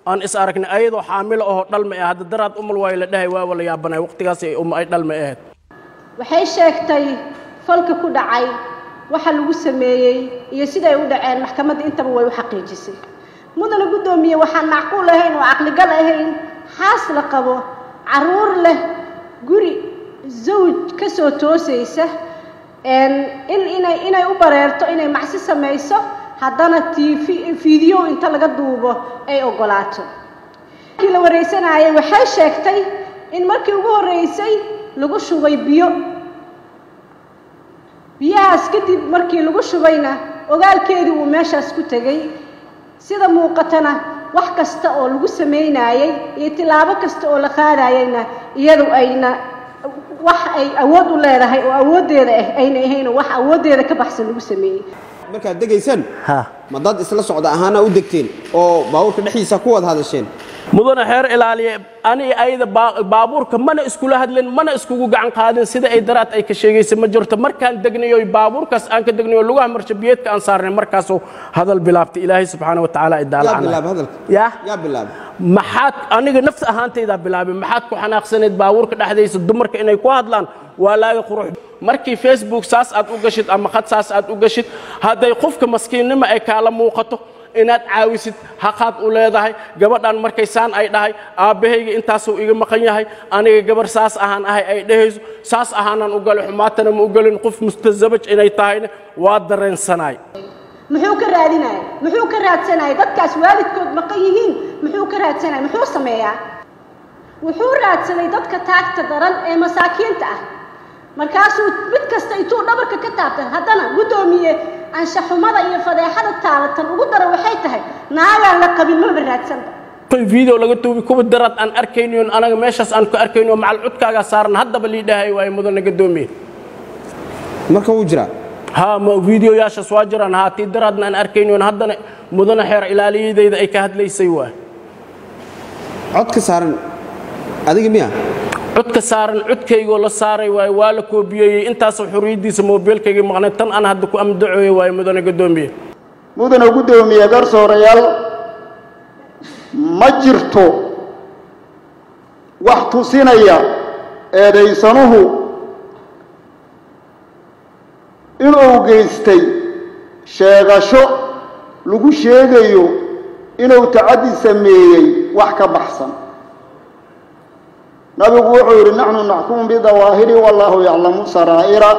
aan is aragnay ayadoo xaamilo ahoo dhalma ah hadda daraad umal waayo la dhahay waa wala yaabanay waqtigaas ay um ay dhalma ahayd waxay sheegtay falka ku dhacay waxa lagu sameeyey iyo siday u dhaceen maxkamadda intaba way u xaqiijisay mudana guddoomiye waxaan macquul ahayn oo caqligal ahayn xaas la qabo carruur leh guri zawj ka soo toosaysa in inay inay u bareerto inay macsi samayso haddana tv fiideo inta laga duubo ay oggolaato markii la waraysanayay waxay sheegtay in markii ugu horreysay lagu shubay biyo biyahaas kadib markii lagu shubayna ogaalkeedii uu meeshaas ku tegey sida muuqatana wax kasta oo lagu samaynaayey iyo tilaabo kasta oo la qaadayeyna iyadu ayna wax ay awood u leedahay oo awooddeeda ah ayna ahaynoo wax awooddeeda ka baxsan lagu sameeyey markaad degaysaan ha ma dad isla socda ahaana u degteen oo baabuurka dhexdiisa ku wada hadasheen mudana xeer ilaaliye ani ayada baabuurka mana iskula hadlin mana iskugu gacan qaadin sida ay daraad ay ka sheegaysa ma jirto markaan degnayo baabuurkaas aan ka degnayo lugaha marshabiyeedka aan saarnay markaasuu hadal bilaabtay ilaahay subxaana wa tacaala yaa idaalacana bilaaba hadalka yaa yaa bilaaba maxaad aniga nafta ahaantaydaa bilaabay maxaad ku xanaaqsaneed baabuurka dhexdaysa dumarka inay ku hadlaan waa laaga qurux markii facebook saas aad u gashid ama khad saas aad u gashid hadday qofka maskiinnimo ay kaala muuqato inaad caawisid haqaad u leedahay gabadhan markay saan ay dhahay aabbahayga intaasuu iga maqan yahay aniga gabar saas ahaan ahay ay dhahayso saas ahaanaan u galay xumaatana ma u gelin qof mustasabaj inay tahayna waa dareensanaay muxuu ka raadinaya muxuu ka raadsanaya dadkaas waalidkood maqan yihiin muxuu ka raadsanaya muxuu sameeyaa wuxuu raadsaday dadka taagta daran ee masaakiinta ah markaasuu mid kasta intuu dhabarka ka taabtay haddana guddoomiye anshaxumada iyo fadeexada taalatan ugu dara waxay tahay naagaan la qabin maba raadsanba video laga duubi kuwa daraad aan arkayniyon anaga meeshaas aan ku arkayno macal cudkaagaa saaran haddaba lii dhahay waaye mudana gadoomiye marka wuu jiraa ha ma videoyaashaas waa jiraan haa tii daraadna aan arkayniyon haddana mudana xeer ilaaliyadayda ay ka hadlaysay waay codka saaran adiga miya codka saaran codkaygoo la saaray waaye waa la koobiyeeyey intaasoo xorriyaddiisa moobeelkaygii maqnay tan aan hadda ku amdacooye waaye mudana gadoomiye mudana guddoomiye garsoorayaal ma jirto wax tusinaya eedaysanuhu inuu geystay sheegasho lagu sheegayo inuu tacaddi sameeyey wax ka baxsan nabigu wuxuu yidhi naxnu naxkumu bidawaahiri wallaahu yaclamu saraa'ira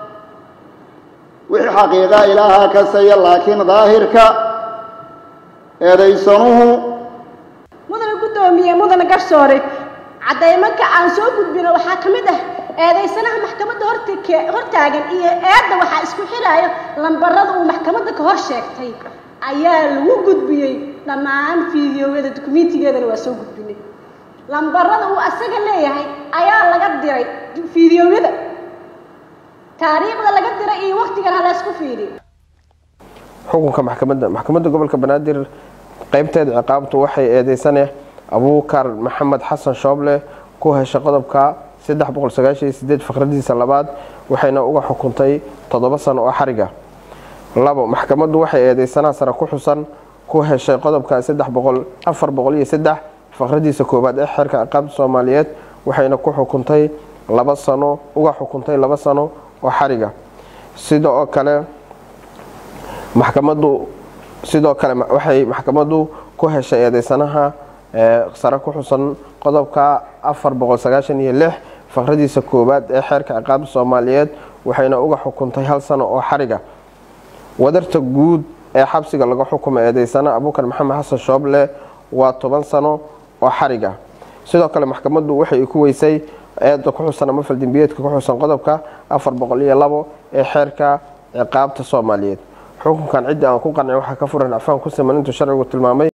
wixii xaqiiqa ilaahaa kasaya laakiin daahirka eedaysanuhu mudana guddoomiye mudana garsoore caddaymanka aan soo gudbino waxaa ka mid ah eedaysanaha maxkamadda hortake hortaagan iyo eedda waxaa isku xidhaayo lambarada uu maxkamadda ka hor sheegtay ayaa lagu gudbiyey dhammaan fiidiyowyada dukumentigeedana waa soo gudbinay lambarada uu asaga leeyahay ayaa laga diray fiidiyowyada taariikhda laga diray iyo waktigan ha laysku fiiriyo xukunka maxkamadda maxkamadda gobolka banaadir qaybteeda ciqaabtu waxay eedeysane abuukar maxamed xasan shooble ku heshay qodobka faqradiisa labaad waxayna uga xukuntay toddoba sano oo xariga labo maxkamaddu waxay eedeysanaha sare ku xusan ku heshay qodobka faqradiisa koowaad ee xeerka ciqaabta soomaaliyeed waxayna ku xukuntay laba sano uga xukuntay laba sano oo xariga sida oo kale maxkamaddu sidoo kale waxay maxkamaddu ku heshay eedeysanaha sare ku xusan qodobka faqradiisa koowaad ee xeerka ciqaabta soomaaliyeed waxayna uga xukuntay hal sano oo xariga wadarta guud ee xabsiga laga xukumay eedeysana abuukar maxamed xasan shooble waa toban sano oo xariga sidoo kale maxkamaddu waxay ku weysay eeda ku xusan ama faldembiyeedka ku xusan qodobka ee xeerka ciqaabta soomaaliyeed xukunkan ciddii aan ku qancin waxaa ka furan acfaan ku siman intuu sharcigu tilmaamay